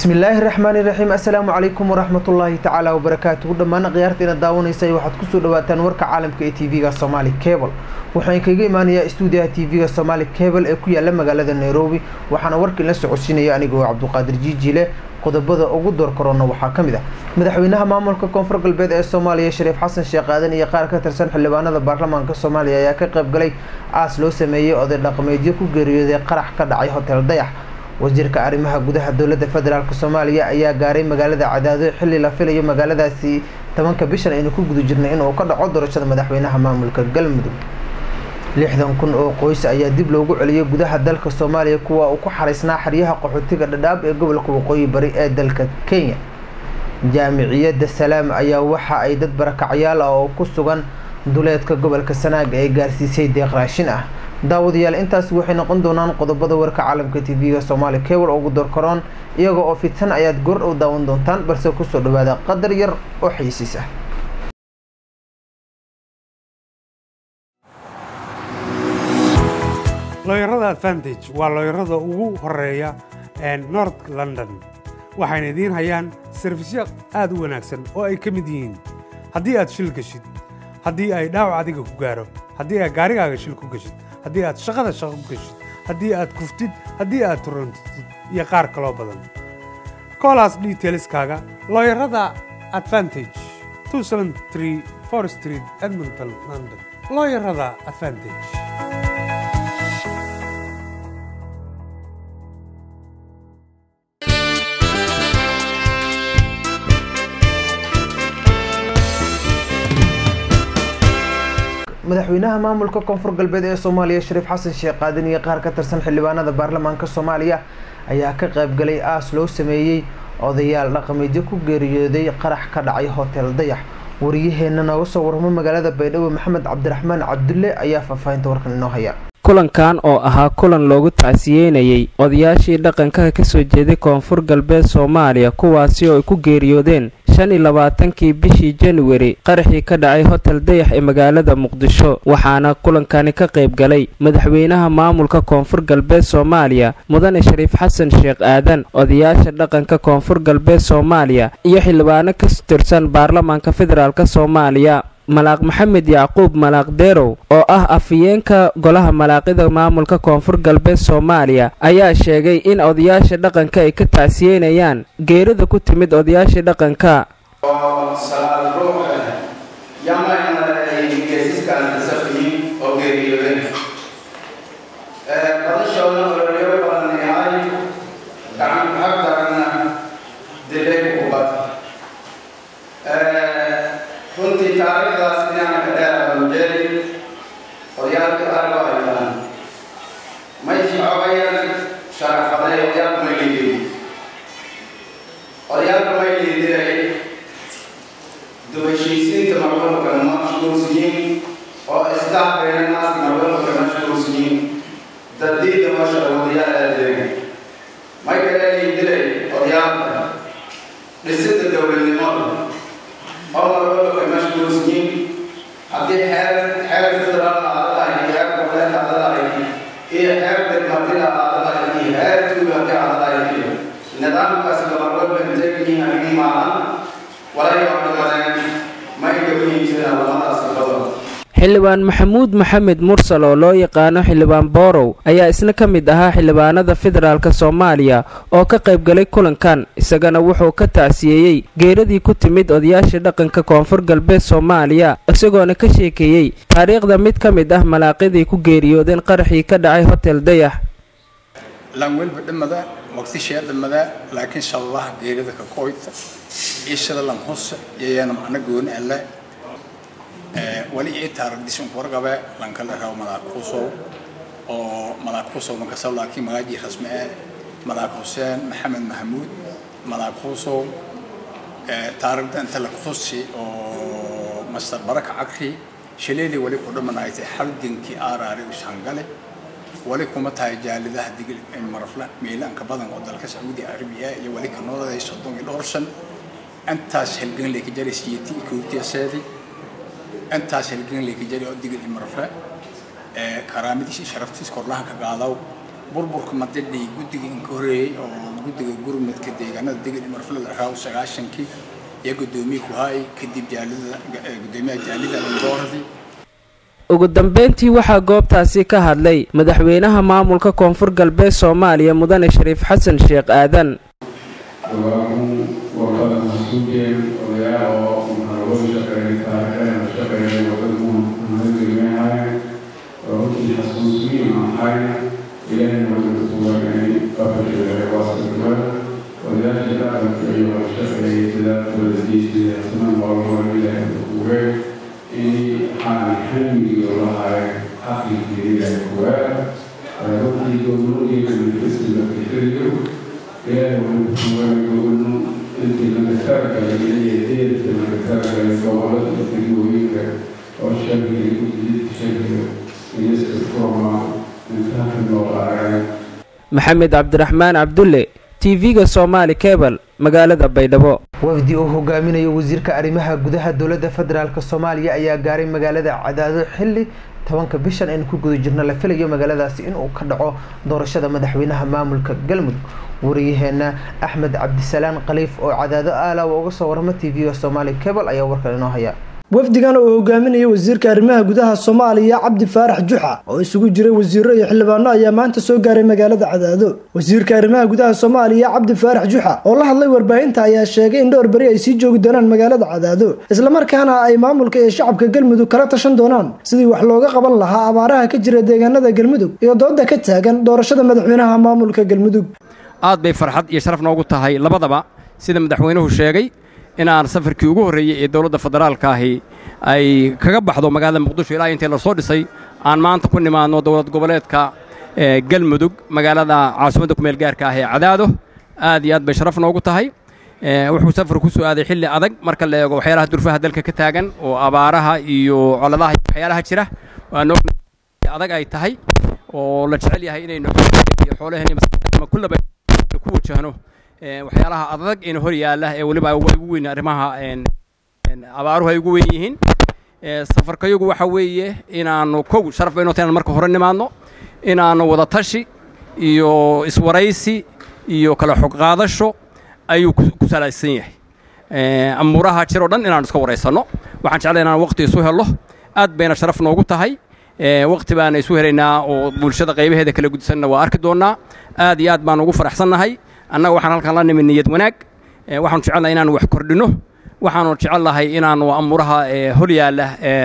bismillaahi raxmaani raxiim assalaamu calaykum waraxmatullaahi tacaala wabarakaatuhu dhammaan khiyaartiina daawanaysay waxaad kusoo dhawaataan warka caalamka ee tv-ga somaali cable waxaan kaga imaanayaa stuudiyaha tv-ga somaali cable ee ku yaala magaalada nairobi waxaana warka inla socodsiinaya anigoo cabduqaadir jiijile qodobada ugu door korona waxaa ka mid ah madaxweynaha maamulka koonfur galbeed ee soomaaliya shariif xasan sheekh aadan iyo qaar ka tirsan xildhibaanada baarlamaanka soomaaliya ayaa ka qayb galay aas loo sameeyey oday dhaqameedyo ku geeriyooday qarax ka dhacay hotel dayax wasiirka arrimaha gudaha dowladda federaalk soomaaliya ayaa gaaray magaalada cadaado xilli la filayo magaaladaasi tobanka bishan aynu ku guda jirnay inuu ka dhaco doorashada madaxweynaha maamulka galmudug lixdan kun oo qoys ayaa dib loogu celiyay gudaha dalka soomaaliya kuwa uu ku xaraysnaa xeryaha qaxootiga dhadhaab ee gobolka waqooyi bari ee dalka kenya jaamiciyadda salaam ayaa waxa ay dad barakacyaal ah oo ku sugan duleedka gobolka sanaaga ee gaarsiisay deeq raashin ah daawadayaal intaasi waxay noqon doonaan qodobada warka caalamka tv-ga soomaali cable ugu dorkaroon iyaga oo fidsan ayaad goor dhow daawan doontaan balse kusoo dhawaada qadar yar oo xaysiis ah looyarada advantage waa looyarada ugu horeeya north london waxayna idiin hayaan sarfisyo aad u wanaagsan oo ay ka mid yihiin haddii aad shil geshid haddii ay dhaawac adiga ku gaaro haddii aad gaarigaaga shil ku geshid haddii aad shaqada shaqo ku geshid haddii aad kuftid haddii aad turantid iyo qaar kaloo badan koolaas detailskaaga looyarada advantage street edmonton london looyarada advantage madaxweynaha maamulka koonfur galbeed ee soomaaliya shariif xasan sheekh aadan iyo qaar ka tirsan xildhibaanada baarlamaanka soomaaliya ayaa ka qayb galay aas loo sameeyey odayaal dhaqameedyo ku geeriyooday qarax ka dhacay hotel dayax wariyaheena nooga soo waramo magaalada baydhabo maxamed cabdiraxmaan cabdulle ayaa faahfaahinta warkan inoo haya kulankan oo ahaa kulan loogu tacsiyeynayey odayaashii dhaqanka kasoo jeeday koonfur galbeed soomaaliya kuwaasi oo ay ku geeriyoodeen shan iyo labaatankii bishii januari qaraxii ka dhacay hotel dayax ee magaalada muqdisho waxaana kulankani ka qayb galay madaxweynaha maamulka koonfur galbeed soomaaliya mudane shariif xasan sheekh aadan odayaasha dhaqanka koonfur galbeed soomaaliya iyo xildhibaano ka tirsan baarlamaanka federaalk soomaaliya malaaq maxamed yacquub malaaq deerow oo ah afhayeenka golaha malaaqida maamulka koonfur galbeed soomaaliya ayaa sheegay in odayaasha dhaqanka ay ka tacsiyeynayaan geerida ku timid odayaashii dhaqanka oo salaad ruux yamana ay geesiskaan safiyin oo geeriyooden badashoona ololyo badan yahay gacan hagdarana dilay ubad runtii taariikhdaas inaan ka dheeraanjeeri odayaalka argo ay tahan may socobayaan sharafaday odayaalka may liidin odayaalka may liidiray dubashiisiinta marwalka mashkuursiyiin oo islaafkeena naas marwalka mashkuursiyiin dadiida masha odayaal adeega may kale liidiray odayaalka dhisida dowladnimada oo marwalka mashkuursiyiin haddii xeer xeer federaal aadadahay xeer goboleed aadadahay iyo xeer degmadida aadadahay iyo xeer tuulaka aadadahay iyo nidaamkaas marwalka inteegyihiin arrin maahan walay ordhamadeen may ka muhiimsana lamadaas badan xildhibaan maxamuud maxamed mursal oo loo yaqaano xildhibaan boorow ayaa isna ka mid ahaa xildhibaanada federaalk soomaaliya oo ka qayb galay kulankan isagana wuxuu ka tacsiyeeyey geeradii ku timid odayaashii dhaqanka koonfur galbeed soomaaliya isagoona ka sheekeeyey taariikhda mid ka mid ah malaaqidii ku geeriyoodeen qaraxii ka dhacay hotel dayax lan welba dhamada waqtishee dhamada laakiin shallaha geerida ka koyta ishada lan husa yayana macna gooni alle wali ii taaragdisun wargabe lankala rabo malaaq kusow oo malaaq kusow makasab laakiin magaaji rasmi ah malaaq xuseen maxamed mahmuud malaaq kusow taaragda inta la kusi oo master baraka cakri shaleeli wali ku dhamanaaytay halgankii aaraari ushangale wali kuma tahay jaalidaha digil marafla miilaanka badan oo dalka sacuudi arabiya iyo wali ka nooladay soddon iyo dhowr shan intaas halgan lay ka jaray siyati koogtiyaseedii intaas halgan lay ka jaray oo digil iyo marafla karaamadiisa sharaftiis korlahan ka qaadaw burburka madadhay guddiga in ka horeeyey oo guddiga gurmadka deegaanada degel marfla la raaw sagaashankii iyo guddoomiye ku haay kadib jaalida guddoomiyaha jaalida dooradii ugu dambeyntii waxaa goobtaasi ka hadlay madaxweynaha maamulka koonfur galbeed soomaaliya mudane shariif xasan sheekh aadan maxamed cabdiraxmaan cabdulle tv-ga somaali cebal magaalada baydhabo wafdi uu hogaaminayo wasiirka arrimaha gudaha dowladda federaalk soomaaliya ayaa gaaray magaalada cadaado xilli tobanka bishan aynu ku guda jirno la filayo magaaladaasi inuu ka dhaco doorashada madaxweynaha maamulka galmudug wariyaheena axmed cabdisalaan khaliif oo cadaado aalawa uga soo warama tv-ga somaali cebal ayaa warkan inoo haya wafdigan oo hogaaminaya wasiirka arrimaha gudaha soomaaliya cabdi faarax juxa oo isugu jiray wasiiro iyo xildhibaano ayaa maanta soo gaaray magaalada cadaado wasiirka arrimaha gudaha soomaaliya cabdi faarax juxa oo la hadlay warbaahinta ayaa sheegay in dhowr beri ay sii joogi doonaan magaalada cadaado islamarkaana ay maamulka iyo shacabka galmudug kala tashan doonaan sidii wax looga qaban lahaa abaaraha ka jira deegaanada galmudug iyo dooda ka taagan doorashada madaxweynaha maamulka galmudug aad bay farxad iyo sharaf noogu tahay labadaba sida madaxweynuhu sheegay inaan safarkii ugu horreeyey ee dowladda federaalka ahi ay kaga baxdo magaalada muqdisho ilaa intii la soo dhisay aan maanta ku nimaadno dowlad goboleedka galmudug magaalada caasimadda kumeel gaarka ah ee cadaado aad iyo aad bay sharaf noogu tahay wuxuu safar ku soo aaday xilli adag marka la eego waxyaalaha durfaha dalka ka taagan oo abaaraha iyo coladaha iyo waxyaalaha jira waanoo adag ay tahay oo la jecel yahay inaynu iyo xoolaheenna kullaba ku wajahno waxyaalaha adag in hor yaalla ee weliba ay ugu weyn arrimaha abaaruhu ay ugu weyn yihiin safarkayagu waxa weeye inaannu kow sharaf bayno tahay inaan marka hore nimaadno inaannu wada tashi iyo iswaraysi iyo kala xog qaadasho ayuu ku salaysan yahay amuuraha jir oo dhan inaannu iska waraysanno waxaan jeclay inaan waqti isu hello aad bayna sharaf noogu tahay waqti baana isu helaynaa oo bulshada qaybaheeda kala gudsanna waa arki doonnaa aad iyo aad baan ugu faraxsannahay annaga waxaan halkan la nimi niyad wanaag waxaanu jecelnahay inaanu wax kordhinno waxaanu jecelnahay inaanu amuuraha hor yaalla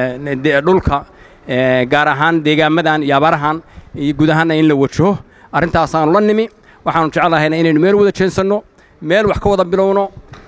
dhulka gaar ahaan deegaamadan iyo abaarahan iyo guud ahaanna in la wajaho arrintaasaanu la nimi waxaanu jecelnahayna inaynu meel wada jeensanno meel wax ka wada bilowno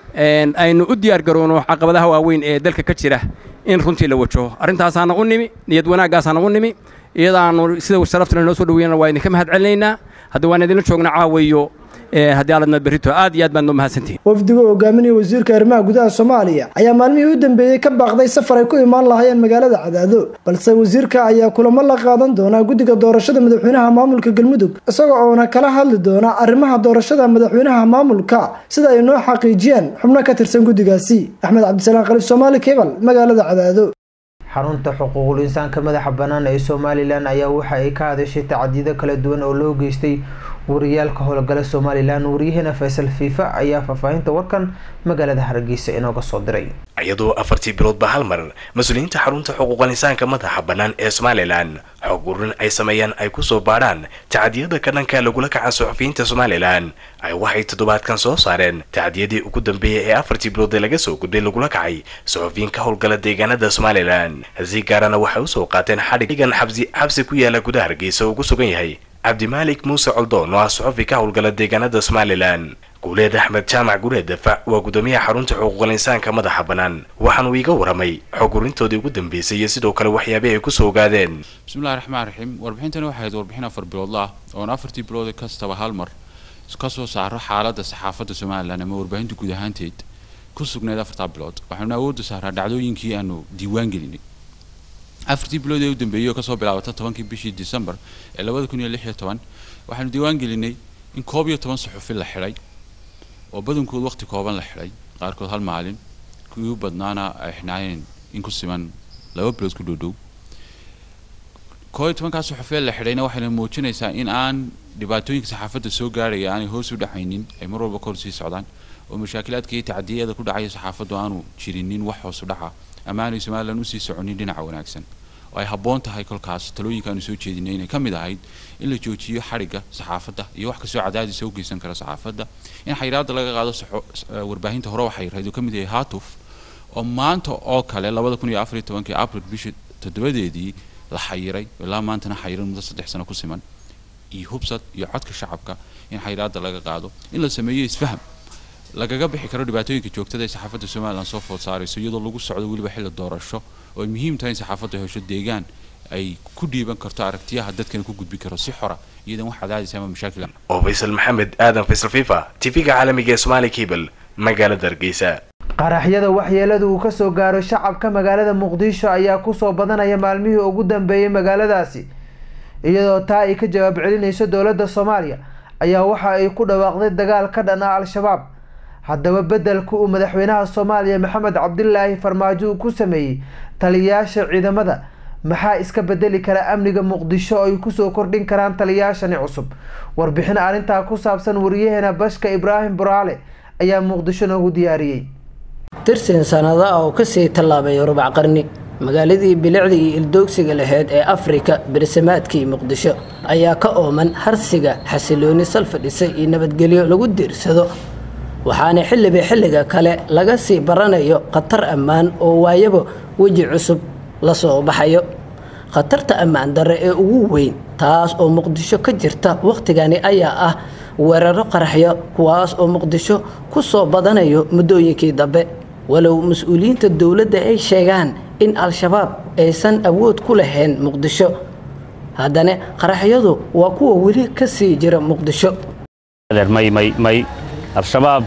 aynu u diyaar garowno caqabadaha waaweyn ee dalka ka jira in runtii la wajaho arrintaasaana u nimi niyad wanaaggaasana u nimi iyadaanu sida sharaftana noo soo dhaweynana waa idinka mahad celinaynaa hadda waan idinla joogna caawayo haddii aladna berrito aad iyo aad baad noo mahadsantihin wafdiga oo hogaaminaya wasiirka arrimaha gudaha soomaaliya ayaa maalmihii u dambeeyey ka baaqday safar ay ku imaan lahaayeen magaalada cadaado balse wasiirka ayaa kulamo la qaadan doonaa guddiga doorashada madaxweynaha maamulka galmudug isaga oona kala hadli doona arrimaha doorashada madaxweynaha maamulka sida ay noo xaqiijiyeen xubno ka tirsan guddigaasi axmed cabdisalaan khaliif soomaali kebal magaalada cadaado xarunta xuquuqul insaanka madaxa bannaan ee somalilan ayaa waxa ay ka hadashay tacdiido kala duwan oo loo geystay wariyaalka howlgala somalilan waryaheena faysal fiifa ayaa faahfaahinta warkan magaalada hargeysa inooga soo diray iyadoo afartii biloodba hal mar mas-uuliyiinta xarunta xuquuqal insaanka madaxa bannaan ee somalilan xog ururin ay sameeyaan ay kusoo baadhaan tacdiyada ka dhanka lagula kaca suxufiyiinta somalilan ay waxay toddobaadkan soo saareen tacdiyadii ugu dambeeyay ee afartii bilood ee laga soo gudbay lagula kacay suxufiyiin ka howlgala deegaanada somalilan si gaarana waxay usoo qaateen xadhigan xabsi xabsi ku yaala gudaha hargeysa oo ugu sugan yahay cabdimaalik muuse coldoon oo ah suxufi ka howlgala deegaanada somalilan guuleed axmed jaamac guuleed dafac waa guddoomiyaha xarunta xuquuqal insaanka madaxa bannaan waxaanuu iiga waramay xog urintoodii ugu dambeysay iyo sidoo kale waxyaabih ay kusoo ogaadeen bismillahi raxmaan raxiim warbixintani waxay ahayd warbixin afar biloodla ah oon afartii bilood kastaba hal mar ka soo saaro xaaladda saxaafadda somalilan ama warbaahinta guud ahaanteed ku sugnayd afartaa bilood waxaanu awoodda saaraa dhacdooyinkii aanu diiwaan gelinay afartii bilood ee u dambeeyey oo kasoo bilaabata tobankii bishii december ee labada kun iyo lix iyo toban waxaanu diiwaan gelinay in koob iyo toban suxufi la xidhay oo badankood waqti kooban la xidhay qaarkood hal maalin kuwii u badnaana ay xidhnaayeen in ku siman laba bilood ku dhowdhow koob iyo tobankaa suxufee la xidhayna waxayna muujinaysaa in aan dhibaatooyinka saxaafadda soo gaarhaya aanay hoos u dhacaynin ay mar walba kor sii socdaan oo mashaakilaadka iyo tacadiyada ku dhacaya saxaafaddu aanu jirinin wax hoos u dhaca ama aanay somalilan usii soconin dhinaca wanaagsan oo ay habboon tahay kolkaas talooyinka aanu soo jeedinay inay ka mid ahayd in la joojiyo xadhigga saxaafadda iyo wax kastoo cadaadisa u geysan kara saxaafadda in xayiraadda laga qaado warbaahinta hore waxay rayd uu ka mid yahay hatuf oo maanta oo kale labada kun iyo afar iyo tobankii april bishii toddobadeedii la xayiray ilaa maantana xayiran muddo saddex sano ku siman iyo hubsad iyo codka shacabka in xayiraadda laga qaado in la sameeyo isfaham lagaga bixi karo dhibaatooyinka joogtada ee saxaafadda somalilan soo food saarayso iyadoo lagu socdo weliba xilli doorasho oo ay muhiim tahay in saxaafaddu hesho deegaan ay ku dhiiban karto aragtiyaha dadkana ku gudbi karo si xora iyadan wax cadaadis ama mashaakil oo faysal maxamed aadan faysal fifa tv-ga caalamiga ee somaali cable magaalada hargeysa qaraxyada waxyeelada uu kasoo gaaro shacabka magaalada muqdisho ayaa kusoo badanaya maalmihii ugu dambeeyay magaaladaasi iyadoo taa ay ka jawaab celinayso dowladda soomaaliya ayaa waxa ay ku dhawaaqday dagaal ka dhan ah al-shabaab haddaba bedelka uu madaxweynaha soomaaliya maxamed cabdilaahi farmaajo uu ku sameeyey taliyayaasha ciidamada maxaa iska bedeli kara amniga muqdisho oo ay kusoo kordhin karaan taliyayaashani cusub warbixin arrintaa ku saabsan wariyaheena bashka ibraahim buraale ayaa muqdisho noogu diyaariyey tirsin sanado ah oo kasii tallaabay rubac qarni magaaladii bilicda iyo ildoogsiga lahayd ee afrika bersamaadkii muqdisho ayaa ka ooman harsiga xasilooni sal fadhisay iyo nabadgelyo lagu diirsado waxaana xilliba xilliga kale laga sii baranayo khatar ammaan oo waayaba weji cusub la soo baxayo khatarta ammaan darre ee ugu weyn taas oo muqdisho ka jirta wakhtigani ayaa ah weeraro qaraxyo kuwaas oo muqdisho ku soo badanayo muddooyinkii dambe walow mas-uuliyiinta dowladda ay sheegaan in al-shabaab aysan awood ku lahayn muqdisho haddana qaraxyadu waa kuwa weli ka sii jira muqdisho may may may al-shabaab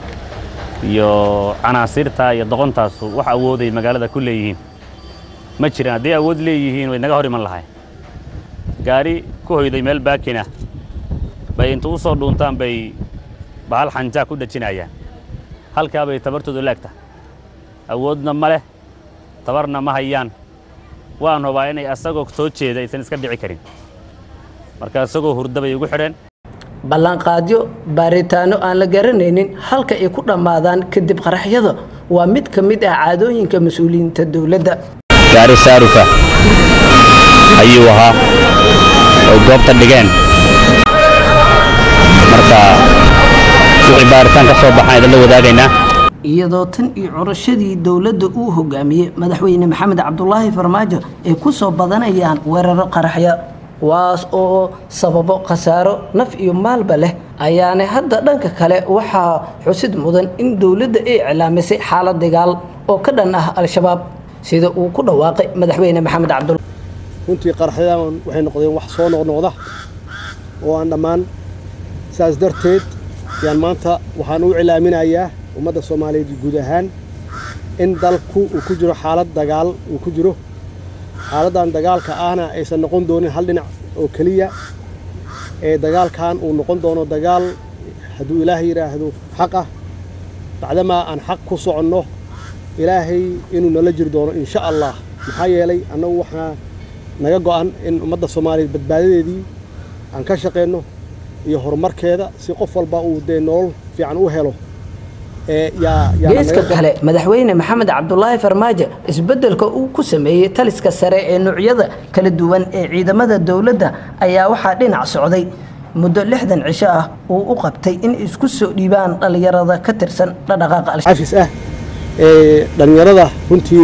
iyo canaasiirta iyo doqontaasu wax awooday magaalada ku leeyihiin ma jiran hadday awood leeyihiin way naga hor iman lahay gaari ku hoyday meel baakina bay inta u soo dhuuntaan bay bahal xanjaa ku dhajinayaan halkaa bay tabartoodu laagta awoodna ma leh tabarna ma hayaan waan hubaa inay asagoo soo jeeda aysan iska dhici karin marka isagoo hurda bay ugu xidheen ballanqaadyo baaritaano aan la garanaynin halka ay ku dhammaadaan kadib qaraxyada waa mid ka mid ah caadooyinka mas-uuliyiinta dowladda gaari saarufa ayuu ahaa oy goobta dhigeen marka wixii baaritaan ka soo baxaan idinla wadaagaynaa iyadoo tan iyo curashadii dowladda uu hogaamiyey madaxweyne maxamed cabdulaahi farmaajo ay ku soo badanayaan weeraro qaraxya kuwaas oo sababo khasaaro naf iyo maalba leh ayaana hadda dhanka kale waxaa xusid mudan in dowladda ay iclaamisay xaalad dagaal oo ka dhan ah al-shabaab sida uu ku dhawaaqay madaxweyne maxamed cabdul runtii qaraxyadan waxay noqdeen wax soo noqnoqda oo aan dhammaan saas darteed yaan maanta waxaan u cilaaminayaa ummadda soomaaliyeed guud ahaan in dalku uu ku jiro xaalad dagaal uu ku jiro xaaladdan dagaalka ahna aysan noqon doonin hal dhinac oo keliya ee dagaalkan uu noqon doono dagaal hadduu ilaahay yidhaahdo xaq ah bacdamaa aan xaq ku soconno ilaahay inuu nala jiri doono insha allah maxaa yeelay annagu waxaa naga go'an in ummadda soomaaliyeed badbaadadeedii aan ka shaqayno iyo horumarkeeda si qof walba uu dee nolol fiican u helo geeska kale madaxweyne maxamed cabdulaahi farmaajo isbeddelka uu ku sameeyey taliska sare ee nuucyada kala duwan ee ciidamada dowladda ayaa waxaa dhinac socday muddo lixdan cisho ah uu u qabtay in isku soo dhiibaan dhallinyarada ka tirsan dhadhaqaaqa xafis ah ee dhallinyarada runtii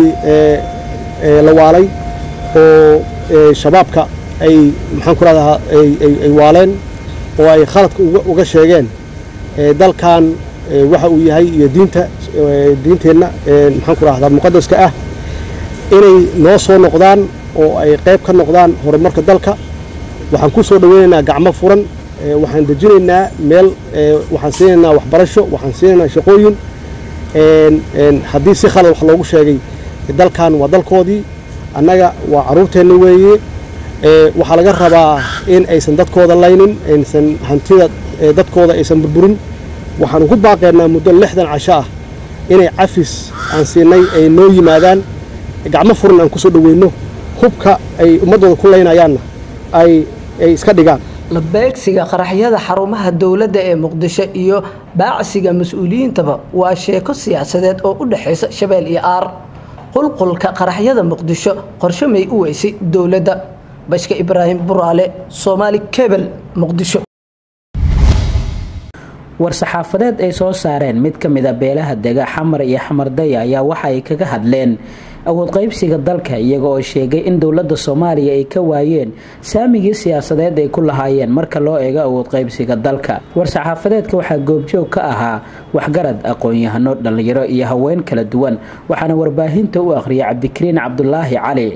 la waalay oo shabaabka ay maxaan ku rahdaa ay waaleen oo ay khaladka uga sheegeen dalkan waxa uu yahay iyo diinta diinteenna maxaan ku rahdaa muqadaska ah inay noo soo noqdaan oo ay qayb ka noqdaan horumarka dalka waxaan ku soo dhaweynaynaa gacmo furan waxaan dejinaynaa meel waxaan siinaynaa waxbarasho waxaan siinaynaa shaqooyin haddii si khalad wax loogu sheegay dalkan waa dalkoodii annaga waa carruurteenna weeye waxaa laga rabaa in aysan dadkooda laynin aysan hantida dadkooda aysan burburin waxaan ugu baaqaynaa muddo lixdan casho ah inay cafis aan siinay ay noo yimaadaan gacmo furan aan ku soo dhoweyno hubka ay ummaddooda ku laynayaanna ay ay iska dhigaan la beegsiga qaraxyada xarumaha dowladda ee muqdisho iyo baacsiga mas-uuliyiintaba waa sheeko siyaasadeed oo u dhexaysa shabeel iyo aar qulqulka qaraxyada muqdisho qorshe may u weysay dowladda bashka ibraahim buraale soomaali kebel muqdisho war-saxaafadeed ay soo saareen mid ka mid a beelaha dega xamar iyo xamardaya ayaa waxa ay kaga hadleen awood qaybsiga dalka iyaga oo sheegay in dowladda soomaaliya ay ka waayeen saamigii siyaasadeed ay ku lahaayeen marka loo eego awood qaybsiga dalka war-saxaafadeedka waxaa goobjoog ka ahaa waxgarad aqoon-yahano dhallinyaro iyo haween kala duwan waxaana warbaahinta u akhriyay cabdikariin cabdulaahi cali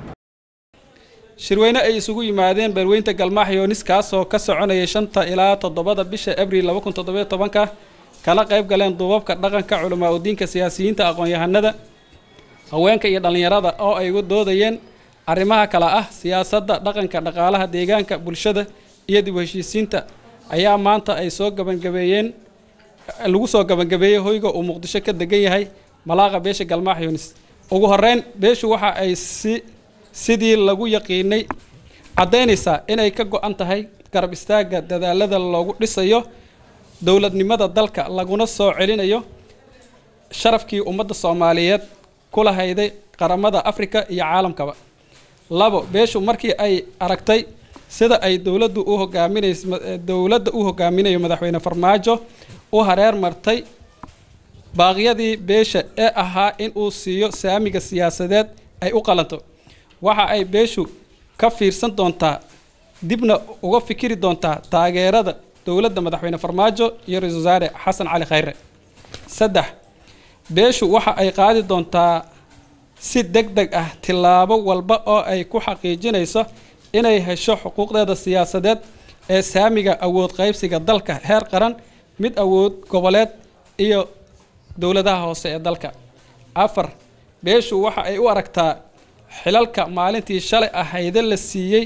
shirweyne ay isugu yimaadeen beelweynta galmaax yoonis kaasoo ka soconayay shanta ilaa toddobada bisha abriil laba kun toddobiyo tobanka kala qayb galeen duubabka dhaqanka culamaa udiinka siyaasiyiinta aqoon-yahanada haweenka iyo dhallinyarada oo ay uga doodayeen arrimaha kale ah siyaasadda dhaqanka dhaqaalaha deegaanka bulshada iyo dib u heshiisiinta ayaa maanta ay soo gabangabeeyeen lagu soo gabangabeeyey hoyga uu muqdisho ka degan yahay malaaqa beesha galmaax yoonis ugu horeyn beeshu waxa ay si sidii lagu yaqiinay caddaynaysaa inay ka go-an tahay garab istaagga dadaalada loogu dhisayo dowladnimada dalka laguna soo celinayo sharafkii ummadda soomaaliyeed kula hayday qaramada afrika iyo caalamkaba labo beeshu markii ay aragtay sida ay dowladdu u hogaaminays dowladda u hogaaminayo madaxweyne farmaajo u hareer martay baaqyadii beesha ee ahaa in uu siiyo saamiga siyaasadeed ay u qalanto waxa ay beeshu ka fiirsan doontaa dibna uga fikiri doontaa taageerada dowladda madaxweyne farmaajo iyo ra-iisul wasaare xasan cali khayre saddex beeshu waxa ay qaadi doontaa si deg deg ah tillaabo walba oo ay ku xaqiijinayso inay hesho xuquuqdeeda siyaasadeed ee saamiga awood qaybsiga dalka heer qaran mid awood goboleed iyo dowladaha hoose ee dalka afar beeshu waxa ay u aragtaa xilalka maalintii shalay ahayde la siiyey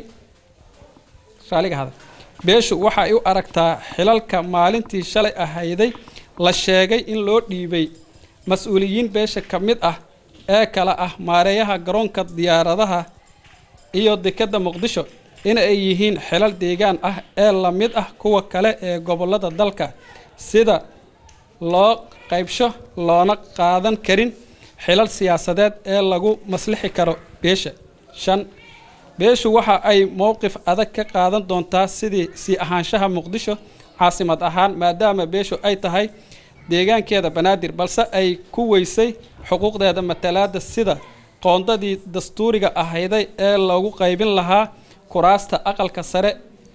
raaliga hada beeshu waxa ay u aragtaa xilalka maalintii shalay ahayday la sheegay in loo dhiibay mas-uuliyiin beesha ka mid ah ee kale ah maareeyaha garoonka diyaaradaha iyo dekadda muqdisho in ay yihiin xilal deegaan ah ee la mid ah kuwa kale ee gobollada dalka sida loo qaybsho loona qaadan karin xilal siyaasadeed ee lagu maslixi karo beesha shan beeshu waxa ay mowqif adag ka qaadan doontaa sidii sii ahaanshaha muqdisho caasimad ahaan maadaama beeshu ay tahay deegaankeeda banaadir balse ay ku weysay xuquuqdeeda matalaada sida qoondadii dastuuriga ahayday ee lagu qaybin lahaa kuraasta aqalka sare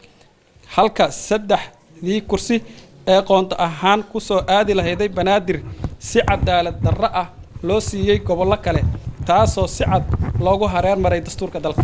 halka saddexdii kursi ee qoonto ahaan kusoo aadi lahayday banaadir si cadaalad darro ah loo siiyey gobollo kale taasoo si cad loogu hareer maray dastuurka dalka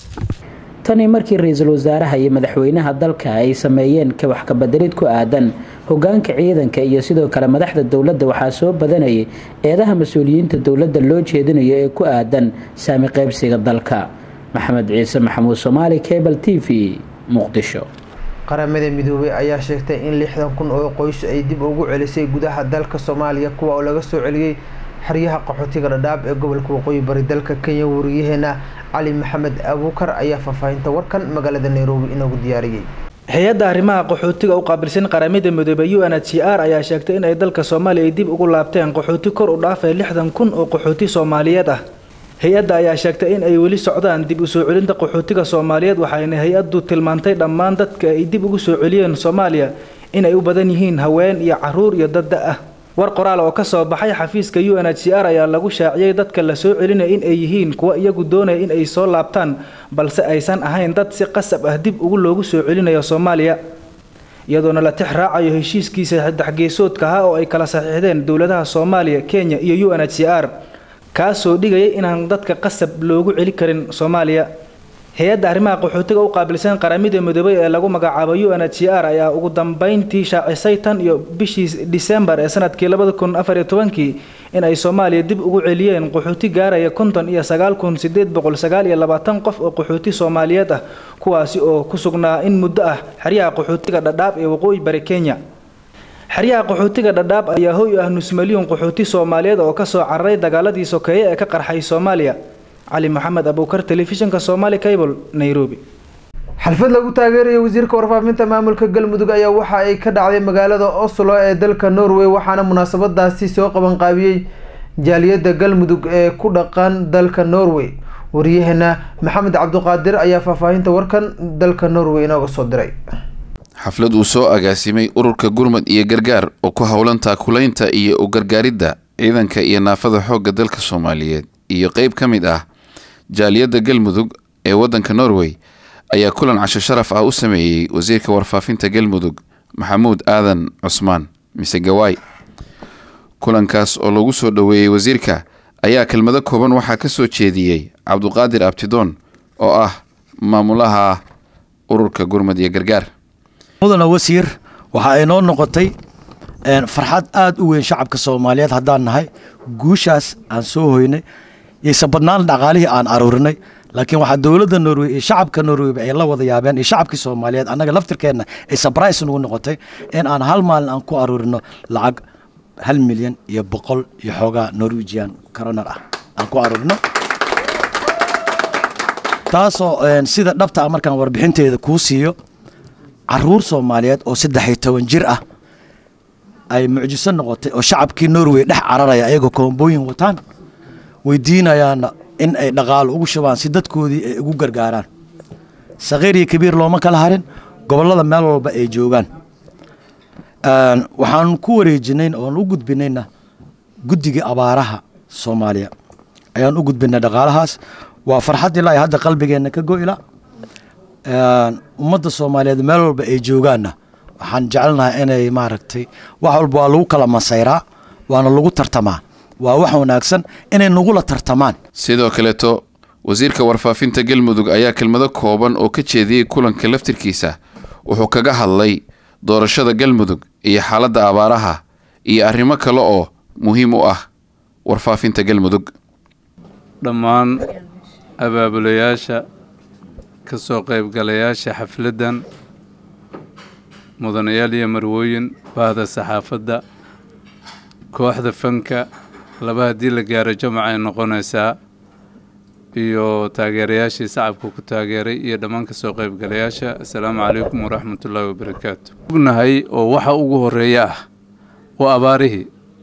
tani markii ra-iisul wasaaraha iyo madaxweynaha dalka ay sameeyeen wax kabedelid ku aadan hogaanka ciidanka iyo sidoo kale madaxda dowladda waxaa soo badanayay eedaha mas-uuliyiinta dowladda loo jeedinayo ee ku aadan saami qaybsiga dalka maxamed ciise maxamuud soomaali cable t v muqdisho qaramada midoobay ayaa sheegtay in lixdan kun oo qoys ay dib ugu celisay gudaha dalka soomaaliya kuwa oo laga soo celiyey xeryaha qaxootiga dhadhaab ee gobolka waqooyi bari dalka kenya wariyaheena cali maxamed abuukar ayaa faahfaahinta warkan magaalada nairobi inoogu diyaariyey hay-adda arrimaha qaxootiga u qaabilsan qaramada midoobay u n h c r ayaa sheegtay in ay dalka soomaaliya ay dib ugu laabteen qaxooti kor u dhaafay lixdan kun oo qaxooti soomaaliyeed ah hay-adda ayaa sheegtay in ay weli socdaan dib u soo celinta qaxootiga soomaaliyeed waxayna hay-addu tilmaantay dhammaan dadka ay dib ugu soo celiyeen soomaaliya in ay u badan yihiin haween iyo caruur iyo dadda ah war qoraal oo kasoo baxay xafiiska u n h c r ayaa lagu shaaciyey dadka la soo celinaya in ay yihiin kuwa iyagu doonaya in ay soo laabtaan balse aysan ahayn dad si qasab ah dib ugu loogu soo celinayo soomaaliya iyadoona la tix raacayo heshiiskiisa saddexgeesoodka ah oo ay kala saxiixdeen dowladaha soomaaliya kenya iyo u n h c r kaasoo dhigayay inaan dadka qasab loogu celi karin soomaaliya hay-adda arrimaha qaxootiga u qaabilsan qaramada midoobay ee lagu magacaabo u n h c r ayaa ugu dambeyntii shaacisay tan iyo bishii disembar ee sanadkii labada kun afar iyo tobankii in ay soomaaliya dib ugu celiyeen qaxooti gaaraya konton iyo sagaal kun sideed boqol sagaal iyo labaatan qof oo qaxooti soomaaliyeed ah kuwaasi oo ku sugnaa in muddo ah xeryaha qaxootiga dhadhaab ee waqooyi bari kenya xeryaha qaxootiga dhadhaab ayaa hoy ah nus milyuun qaxooti soomaaliyeed oo kasoo cararay dagaaladii sokeeye ee ka qarxay soomaaliya cali maxamed abuukar telefishinka somaali cable nairobi xalfad lagu taageerayo wasiirka warfaafinta maamulka galmudug ayaa waxa ay ka dhacday magaalada oslo ee dalka norway waxaana munaasabadaasi soo qabanqaabiyey jaaliyadda galmudug ee ku dhaqan dalka norway waryaheena maxamed cabdiqaadir ayaa faahfaahinta warkan dalka norway inooga soo diray xaflad uu soo agaasimay ururka gurmad iyo gargaar oo ku howlan taakulaynta iyo u gargaaridda ciidanka iyo naafada xoogga dalka soomaaliyeed iyo qeyb ka mid ah jaaliyadda galmudug ee waddanka norway ayaa kulan casho sharaf ah u sameeyey wasiirka warfaafinta galmudug maxamuud aadan cusmaan mise gawaay kulankaas oo lagu soo dhoweeyey wasiirka ayaa kelmado kooban waxaa ka soo jeediyey cabduqaadir abtidoon oo ah maamulaha ururka gurmad iyo gargaar mudana wasiir waxa ay noo noqotay farxad aada u weyn shacabka soomaaliyeed haddaan nahay guushaas aan soo hoynay yayse badnaan dhaqaalihii aan aruurinay laakiin waxaa dowladda norway iyo shacabka norwayba ay la wada yaabeen iyo shacabkii soomaaliyeed annaga laftirkeenna ay sabrais nagu noqotay in aan hal maalin aan ku aruurino lacag hal milyan iyo boqol iyo xoogaa norwegian coroner ah aan ku aruurino taasoo sida dhabta ah markaan warbixinteeda kuu siiyo caruur soomaaliyeed oo saddex iyo toban jir ah ay mucjiso noqotay oo shacabkii norway dhex cararaya ayagoo koombooyin wataan weydiinayaana in ay dhaqaalo ugu shubaan si dadkoodii ay ugu gargaaraan sakhiir iyo kabiir looma kala harin gobollada meel walba ay joogaan waxaan ku wareejinayn oon u gudbinayna guddigii abaaraha soomaaliya ayaan u gudbinay dhaqaalahaas waa farxad ilaa hadda qalbigeenna ka go'ila ummadda soomaaliyeed meel walba ay joogaanna waxaan jecelnahay inay maaragtay wax walba waa lagu kala masayraa waana lagu tartamaa waa wax wanaagsan inay nagula tartamaan sidoo kaleeto wasiirka warfaafinta galmudug ayaa kelmado kooban oo ka jeediyey kulanka laftirkiisa wuxuu kaga hadlay doorashada galmudug iyo xaaladda abaaraha iyo arrimo kale oo muhiim u ah warfaafinta galmudug dhammaan abaabulayaasha ka soo qaybgalayaasha xafladdan mudanayaal iyo marwooyin bahda saxaafadda kooxda fanka laba haddii la gaaro jamac ay noqonaysaa iyo taageerayaashii sacabka ku taageeray iyo dhammaan ka soo qaybgalayaasha assalaamu calaykum waraxmatullaahi wabarakaatu ognahay oo waxa ugu horeeya ah waa abaarihii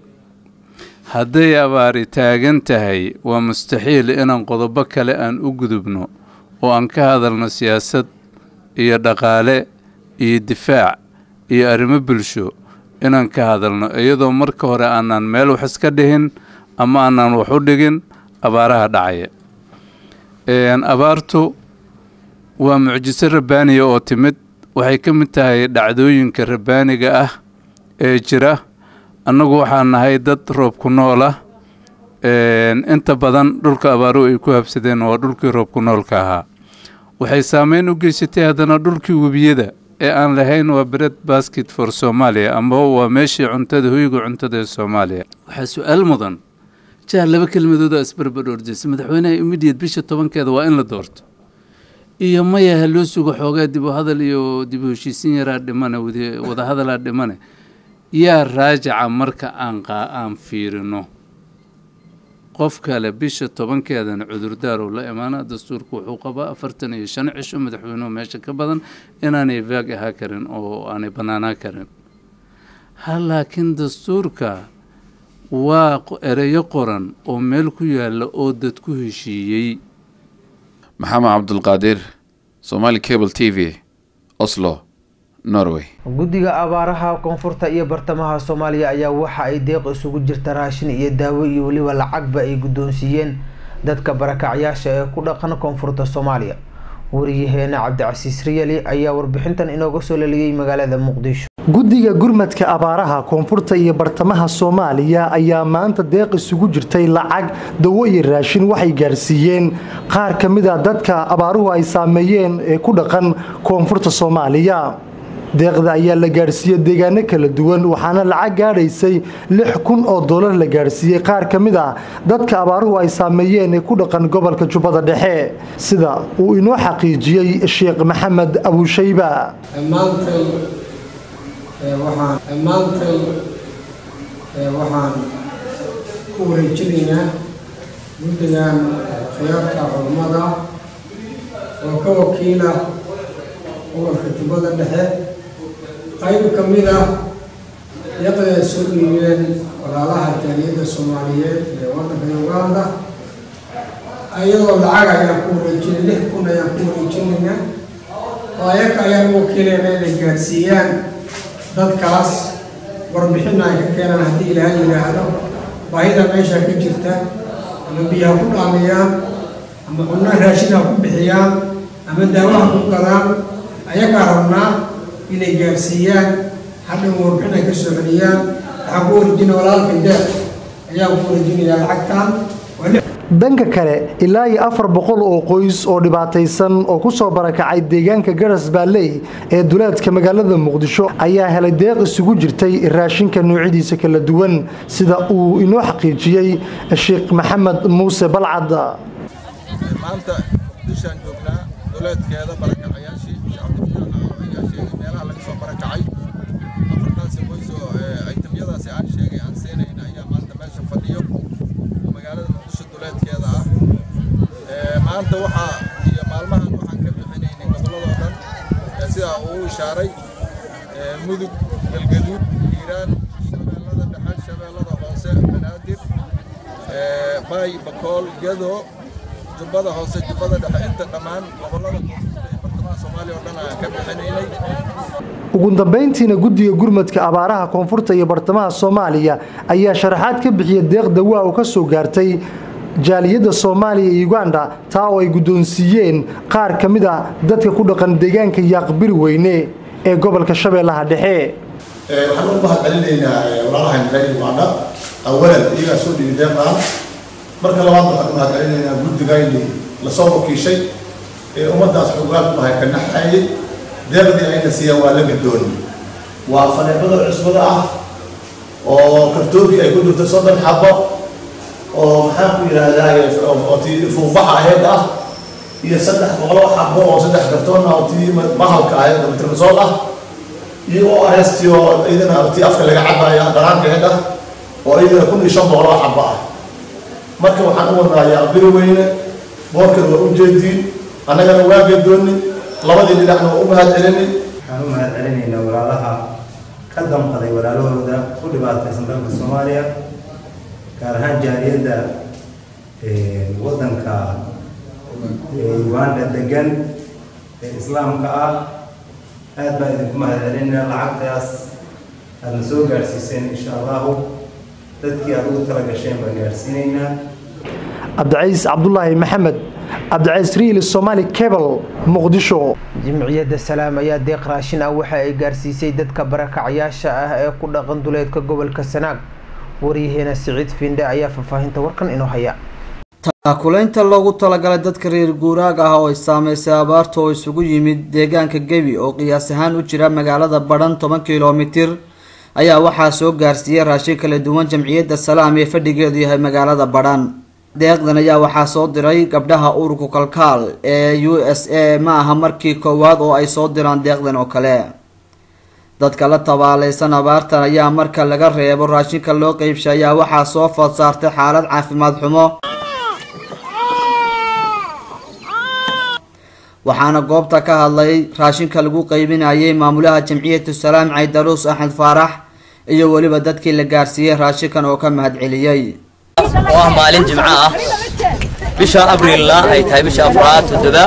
hadday abaari taagan tahay waa mustaxiil inaan qodobo kale aan u gudubno oo aan ka hadalno siyaasad iyo dhaqaale iyo difaac iyo arrimo bulsho inaan ka hadalno iyadoo marka hore aanaan meel wax iska dhihin ama aanaan wax u dhigin abaaraha dhacaya abaartu waa mucjiso rabbaaniya oo timid waxay ka mid tahay dhacdooyinka rabbaaniga ah ee jira annagu waxaan nahay dad roobku nool ah inta badan dhulka abaaruhu ay ku habsadeen waa dhulkii roobku noolka ahaa waxay saameyn u geysatay haddana dhulkii webiyada ee aan lahayn waa bread basket for soomaaliya amba waa meeshii cuntada hoyga cuntada ee soomaaliya waxaa su-aal mudan jahar laba kelmadood oo isbarbar ordaysa madaxweynaha immediate bisha tobankeeda waa in la doorto iyo maya ha loo sugo xoogaa dib u hadal iyo dib u heshiisin yaraa dhimane wadahadalaa dhimane yaa raajaca marka aan aan fiirino qof kale bisha tobankeedana cudurdaarow la imaana dastuurku wuxuu qabaa afartan iyo shan cisho madaxweynuhu meesha ka badan inaanay vaag ahaa karin oo aanay bannaanaa karin ha laakiin dastuurka waa ereyo qoran oo meel ku yaalla oo dad ku heshiiyey maxamed cabdulqaadir somaali cable t v oslo norway guddiga abaaraha koonfurta iyo bartamaha soomaaliya ayaa waxa ay deeq isugu jirta raashin iyo daawo iyo weliba lacagba ay guddoonsiiyeen dadka barakacyaasha ee ku dhaqan koonfurta soomaaliya wariyaheena cabdicasiis riyali ayaa warbixintan inooga soo leliyey magaalada muqdisho guddiga gurmadka abaaraha koonfurta iyo bartamaha soomaaliya ayaa maanta deeq isugu jirtay lacag dawo iyo raashin waxay gaarsiiyeen qaar ka mid a dadka abaaruhu ay saameeyeen ee ku dhaqan koonfurta soomaaliya deeqda ayaa la gaadhsiiyey deegaano kala duwan waxaana lacag gaadhaysay lix kun oo doolar la gaadhsiiyey qaar ka mid ah dadka abaaruhu ay saameeyeen ee ku dhaqan gobolka jubbada dhexe sida uu inoo xaqiijiyey sheekh maxamed abuushayba dhammaantay waxaan ku wareejinaynaa guddigan khiyaarka culummada oo ka wakiila gobolka jubbada dhexe qayb ka mid ah deeqda ay soo dhiibeen walaalaha jaaliyadda soomaaliyeed ee waddanka uganda iyadoo lacag ayaan ku wareejinay lix kun ayaan ku wareejinaynaa oo ayaga ayaan u wakiilayna inay gaadhsiiyaan dadkaas warbixin ay ka keenaan haddii ilaahay yidhaahdo baahida meesha ka jirta ama biyaha ku dhaamiyaan ama cunno raashin ha ku bixiyaan ama daawaha ku gadaan ayagaa rabnaa inay gaadhsiiyaan hadhan warbixin ay ka soo celiyaan waxaan ku wareejina walaalka deeq ayaan ku wareejinayaa lacagtan dhanka kale ilaa iyo afar boqol oo qoys oo dhibaataysan oo ku soo barakacay deegaanka garas baalley ee duleedka magaalada muqdisho ayaa helay deeq isugu jirtay raashinka noocyadiisa kala duwan sida uu inoo xaqiijiyey sheekh maxamed muuse balcad maanta muqdishaan joognaa duleedkeeda barakacayaashii cabdifataaxayaashii meelaha laga soo barakacay afartaasi qoys oo aytamyadaasi aan sheegay aan seenayn ayaa maanta meesha fadhiyo magaalada muqdisho duleedkeeda ah maanta waxaa iyo maalmahan waxaan ka bixinaynay gobolladoo dhan sidaa uu ishaaray mudug galgaduud hiiraan shabeellada dhexe shabeellada hoose banaadir baay bakool gado jubbada hoose jubbada dhexe inta dhammaan gobollada koonfurta ee bartamaha soomaaliya oo dhan aan ka bixinaynay ugu dambayntiina guddiga gurmadka abaaraha koonfurta iyo bartamaha soomaaliya ayaa sharaxaad ka bixiya deeq dawaa oo ka soo gaartay jaaliyadda soomaaliya iyo uganda taa oo ay guddoonsiiyeen qaar ka mid a dadka ku dhaqan deegaanka yaaqbiri weyne ee gobolka shabeellaha dhexe waxaan u mahad celinaynaa walaalahan reer uganda awalan iyagaa soo dhibi deeqaan marka labaad waxaan u mahad celinaynaa guddigayni lasoo wakiishay ee ummaddaas xogaal ku ahay ka naxayay deeqdii ayna siiyaan waa la gadooni waa faneebada cusbada ah oo kartoonkii ay ku jirto soddon xabo oo maxaan ku yidhaahdaa oo tii fuuqbaxa aheyd ah iyo saddex boqolo xabo oo saddex kartoon ah oo tii mahalka aheyd oo mitrmasool ah iyo oo areestii oo iyadana tii afka laga cabaya dharaanka aheyd ah oo iyadana kun iyo shan boqolo xabo ah marka waxaan u wadnaa yaaqbiri weyne boorkan waa u jeediin annagana waa gadooni labadii dhinacna waa u mahad celini waxaan u mahad celinaynaa walaalaha ka damqaday walaalahooda ku dhibaataysan dalka soomaaliya gaar ahaan jaaliyadda waddanka uganda degan ee islaamka ah aad baan idinku mahad celinaynaa lacagtaas aadna soo gaadhsiiseen insha allahu dadkii aad ugu tala gasheen baan gaadhsiinaynaa cabdicaiis cabdulaahi maxamed cabdicaiis riil somaali cable muqdisho jimciyadda salaam ayaa deeq raashin ah waxa ay gaarsiisay dadka barakacayaasha ah ee ku dhaqan duleedka gobolka sanaag waryaheena siciid fiindhe ayaa faahfaahinta warkan inoo haya taakulaynta loogu talagalay dadka reer guuraag ah oo ay saameysay abaarta oo isugu yimid deegaanka gebi oo qiyaas ahaan u jira magaalada badhan toban kilomitir ayaa waxaa soo gaarsiiyey raashin kala duwan jamciyadda salaam ee fadhigeedu yahay magaalada badhan deeqdan ayaa waxaa soo diray gabdhaha ururka kalkaal ee u s a ma aha markii koowaad oo ay soo diraan deeqdan oo kale dadka la tabaaleysan abaartan ayaa marka laga reebo raashinka loo qeybshay ayaa waxaa soo food saartay xaalad caafimaad xumo waxaana goobta ka hadlay raashinka lagu qeybinayay maamulaha jamciyatu salaam caydaruus axmed faarax iyo weliba dadkii la gaarsiiyey raashinkan oo ka mahad celiyey oo ah maalin jimco ah bisha abriilna ay tahay bisha afraad toddoba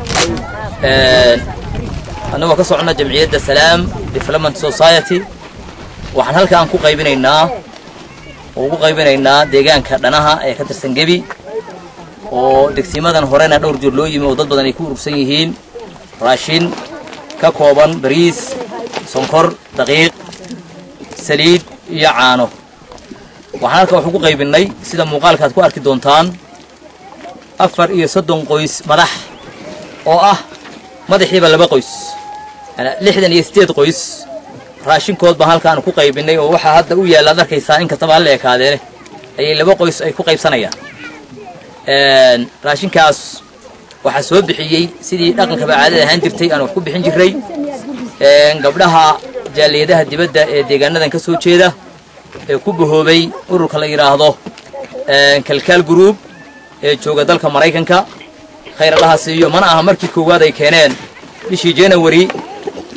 annagoo ka soconna jamciyadda salaam development society waxaan halkaan ku qaybinaynaa oo ugu qaybinaynaa deegaanka dhanaha ee ka tirsan gebi oo degsimadan horena dhowr jeer loo yimi oo dad badan ay ku urursan yihiin raashin ka kooban bariis sonkor daqiiq saliid iyo caano waxaan halka wax ugu qaybinnay sida muuqaalka aad ku arki doontaan afar iyo soddon qoys madax oo ah madaxiiba laba qoys lixdan iyo siddeed qoys raashinkood baan halkaan ku qaybinnay oo waxaa hadda u yaalla ad arkaysaa in kastaba hala ekaadeene ayay laba qoys ay ku qaybsanayaan raashinkaas waxaa soo bixiyey sidii dhaqankaba caadada ahaan jirtay aan wax ku bixin jirray gabdhaha jaaliyadaha dibadda ee deegaanadan ka soo jeeda ee ku bahoobay ururka la yidhaahdo kalkaal group ee jooga dalka maraykanka khayr allaha siiyo mana aha markii koowaad ay keeneen bishii january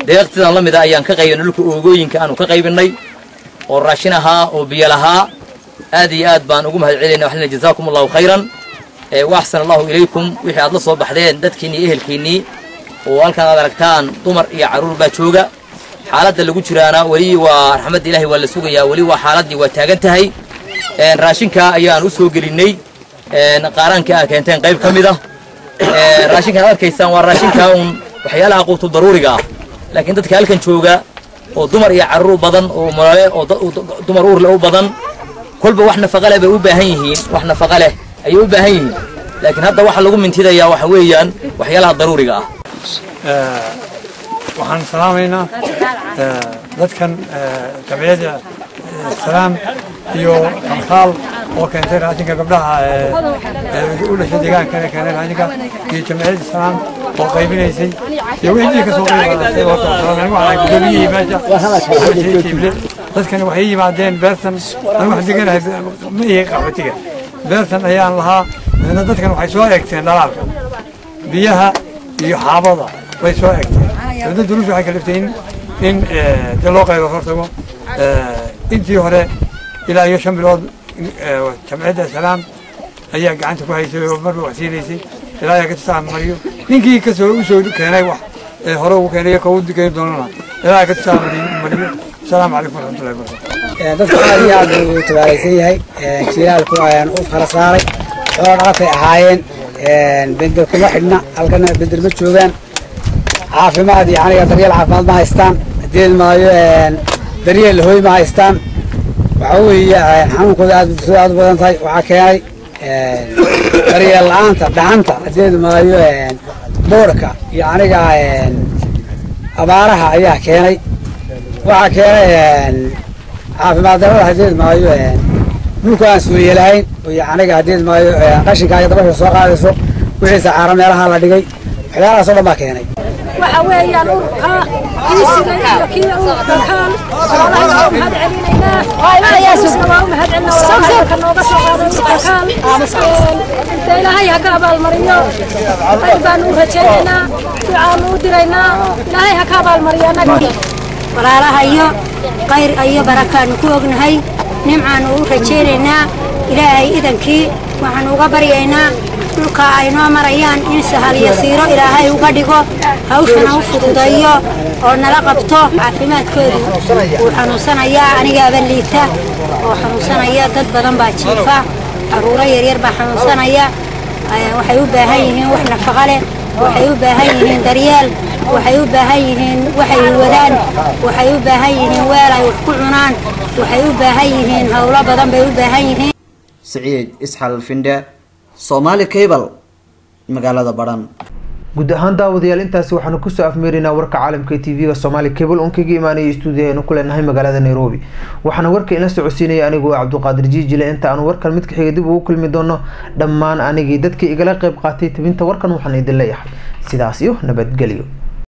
deeqtidan la mid a ayaan ka qaybinay dhulka oogooyinka aanu ka qaybinay oo raashin ahaa oo biyo lahaa aad iyo aad baan ugu mahad celinayna waxaan leeyahay jazaakum allahu khayran ee wa axsan allahu ilaykum wixii aad la soo baxdeen dadkiinnii iyo ehelkiinnii oo halkan aad aragtaan dumar iyo carruur baa jooga xaaladda lagu jiraana weli waa raxmadda ilaahay waa la sugayaa weli waa xaaladdii waa taagan tahay een raashinka ayaan u soo gelinay een qaaraanka aad keenteen qayb ka mid ah ee raashinkan aad arkaysaan waa raashinka uun waxyaalaha quutu daruuriga ah laakiin dadka halkan jooga oo dumar iyo carruur badan oo molole oo da- oo da- dumar uur leh u badan kolba wax nafaqa leh bay u baahan yihiin wax nafaqa leh ayay u baahan yihiin laakiin hadda waxa lagu mintidayaa waxa weeyaan waxyaalaha daruuriga ah waxaan salaamaynaa eh, dadkan eh, jamciyadda eh, salaam iyo kalkaal oo keentay raashinka gabdhaha eh, eh, u dhashay deegaankana keenay raashinka iyo jamciyadda salaam oo qaybinaysay iyo wixii ka soo qaybadatay oo kale salaam anigu waxaan gudoomiyihii meesha waxaan sheegay kible dadkani waxay yimaadeen beertan anigu waxaan deganahay ma ihi qaxootiga beertan ayaan lahaa dabeedna dadkan waxay soo eegteen dhalaalka biyaha iyo xaabada way soo egteen dowladda duruusha waxay kaliftay in in eh, dee loo qaybo hortago Eh, intii hore ilaa iyo shan bilood eh, jamciyadda salaam ayaa gacanta ku haysay oo marba wax siinaysay ilaa ayaa katusaan mariyo ninkii kasoo usoo keenay wax ee hore ugu keenay iyo kawu keeni doonana ilaa katusaan mariyo asalaamu calaykum waraxmatullahi wabarakatu dadka aad iyo aad buu u tabaalaysan yahay jilaalku ayaan u fara saaray xoolo dhaqatay ahaayeen bedel kuma xidhna halkana bedel ma joogaan caafimaad iyo aniga daryeel caafimaad ma haystaan hadeed maayo daryeel hooy ma haystaan waxa weeye xanuunkooda aad bulshada aad u badan tahay waxaa keenay daryeel la-aanta dhaxanta hadeed maayo boorka iyo aniga abaaraha ayaa keenay waxaa keenay caafimaad darada hadeed maayo dhulka aan suuriye lahayn iyo aniga hadeed maayo qashinkaaga dabasha soo qaadayso wixii sacaaro meelaha la dhigay waxyaalahaas oo dhan baa keenay waxa weeyaan ururka kiisiga iyo kii ururka kaan xoolaha waa u mahad celinaynaa ayaasna waa u mahad celinaa walaalka nooga soo qaaday ururka kaan inta ilaahay ha ka abaalmariyo khayr baanu u rajaynaynaa ducaanu u diraynaa ilaahay ha ka abaalmariyo annaga walaalaha iyo khayr iyo barakaanu ku ognahay nimcaanu u rajaynaynaa ilaahay idankii waxaanu uga baryaynaa dhulka ay noo marayaan in sahal yasiiro ilaahay uga dhigo hawshana u fududeeyo oo nala qabto caafimaadkoodu wuu xanuunsanayaa anigaaba liita oo xanuunsanaya dad badan baa jiifa caruuro yaryar baa xanuunsanaya waxay u baahan yihiin wax nafaqo leh waxay u baahan yihiin daryeel waxay u baahan yihiin waxay wadaan waxay u baahan yihiin weel ay wax ku cunaan waxay u baahan yihiin howlo badan bay u baahan yihiin siciid isxal findhe soomaali cable magaalada badhan guud ahaan daawadayaal intaasi waxaanu kusoo afmeeraynaa warka caalamka ee tv-ga soomaali cable oon kaga imaanaya stuudiyaheenu ku leenahay magaalada nairobi waxaana warka ila socodsiinaya anigu cabduqaadir jiijile inta aanu warkan midka xiga dib ugu kulmi doono dhammaan anigii dadkii igala qeyb qaatay tabinta warkan waxaan idin leeyahay sidaas iyo nabadgelyo